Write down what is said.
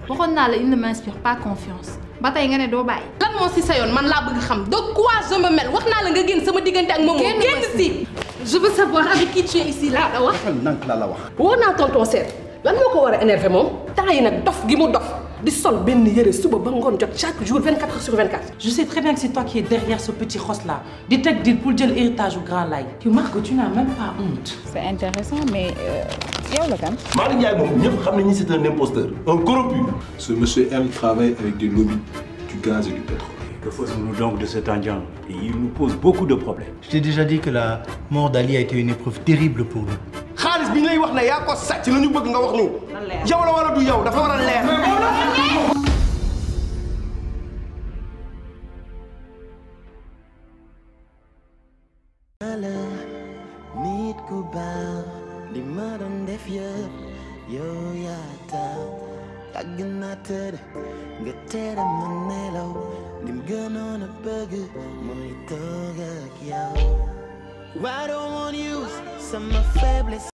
waxoon naa la il ne m'inspire pas confiance ba tey nga ne doo bàyyi. lan moo si sa yoon man laa bëgg xam de quoi je me mêle wax naa la nga génn sama diggante ak Momo Génn génn ma si je veux savoir avec qui tu es ici laa la wax waxal nank laa la wax. woo naa tonton seet lan moo ko war a énervé moom temps yi nag dof gi mu dof di sol benn yëre suba ba ngoon jot chaque jour 24 heures sur 24 Je sais très bien que c'est toi qui es derrière ce petit rosse là. Di teg deal pour jël héritage au grand lay. Tu Marc, tu n'as même pas honte. C'est intéressant mais yow la kan. Malick Ndiaye moom ñëpp xam nañu c'est un imposteur un corrompu. Ce monsieur M travaille avec des lobbies du gaz et du pétrole. Que faisons-nous donc de cet Indien Et il nous pose beaucoup de problèmes. Je t'ai déjà dit que la mort d'Ali a été une épreuve terrible pour nous. xaalis bi ñu lay wax ne yaa ko sàcc la ñu bëgg nga wax ñu. yow la wala du yow dafa war a leer. nit ku baax li ma doon def yëpp yow yaa tax yàgg naa tëdd nga tere ma nelaw lim gënoon a bëgg mooy toog ak yow I don't want you sama faiblesse